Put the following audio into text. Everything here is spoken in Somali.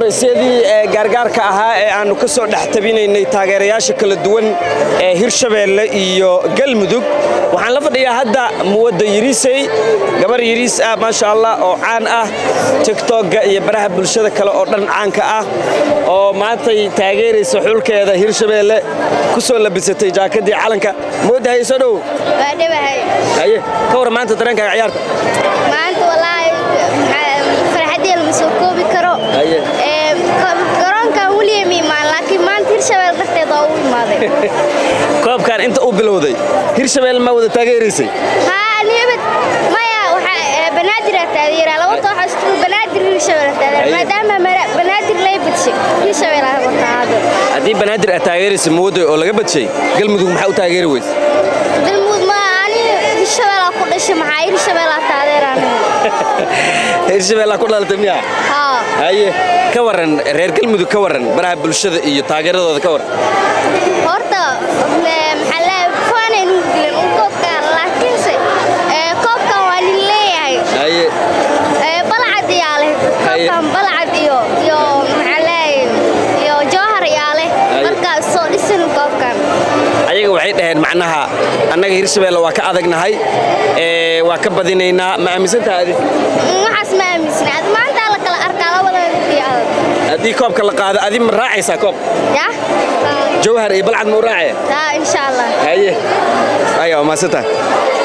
waraysyadii gaargaarka ahaa ee aannu ka soo dhex tabinaynay taageerayaasha kala duwan ee hirshabeelle iyo galmudug waxaan la fadhiyaa hadda muwadda yiriisey gabar yiriis ah maasha allah oo caan ah tiktokga iyo baraha bulshada kale oo dhan caanka ah oo maantay taageeraysa xulkeeda hirshabeelle ku soo labisatay jaakadii calanka muwadda haye soo dhow waa dhawahay haye ka war maanta dareenkaaga ciyaarta maanta wallaahi farxadii lama soo koobi karo Haye. Ee, ko- garoonkan weliya ma imaan laakiin maanta hirshabeel darteed waa u imaaday koobkan inta uu bilowday hirshabeelle ma wada taageeraysay haa niyabad maya waxaa ee, banaadir aa taageeraa labada waxaa isku banaadir hirshabeel aa taageeraa Haye. maadaama mara- banaadir lay badshay hirshabeel aa wataa hadda haddii banaadir aad taageeraysa muwadda oo laga badshay galmudug maxaa u taageeri weyse galmud ma ani hirshabeel aa ku dhashay maxaa hirshabeel aa taageeraan hirshabeellaa ku dhalatay miyaa haa haye ka waran reer galmudug ka waran baraha bulshada iyo taageeradooda ka waran horta ee, maxaa la faanay nugu dilan un koobkaan laakiinse ee, koobkan waa nin leeyahay haye Ee, balcad iyaa leh koobkan balcad iyo iyo maxaa leeyahay iyo jowhar iyaa leh Haye. markaa soo dhisin koobkan ayaga waxay dhaheen macnaha annaga hirshabeelle waa ka adagnahay ee, waa ka badinaynaa ma aaminsantaha adi Mm, waxaas ma aaminsana ad maanta la kala arkaa labadooda iyo adag haddii koobka la qaado adi ma raacaysaa koob ya jawhar iyo balcad ma u raacaya taa insha allah haye aya waa mahadsantaha